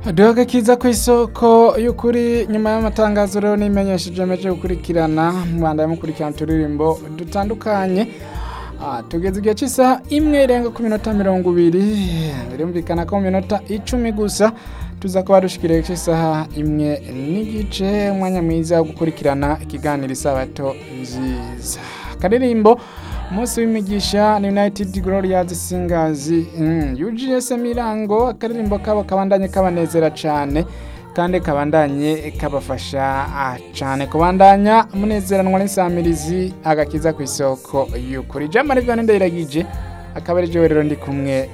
Duhaga kiza ku isoko y'ukuri nyuma y'amatangazo rero nimenyesheje meje gukurikirana mwanda mukurikirana turirimbo dutandukanye Ah, tugeze igihe cy'isaha imwe irenga ku minota mirongo ibiri birumvikana ko mu minota icumi gusa tuza kuba dushikiriye cy'isaha imwe n'igice umwanya mwiza wo gukurikirana ikiganiro isabato nziza akaririmbo umunsi w'imigisha ni united glorious singers mm, UGS mirango akaririmbo kabo kabandanye kabanezera cane kandi kabandanye kabafasha ah, cane kubandanya munezeranwa n'insamirizi agakiza ku isoko y'ukuri jambo rivyo ndayiragije akaba ari jewe rero ndi kumwe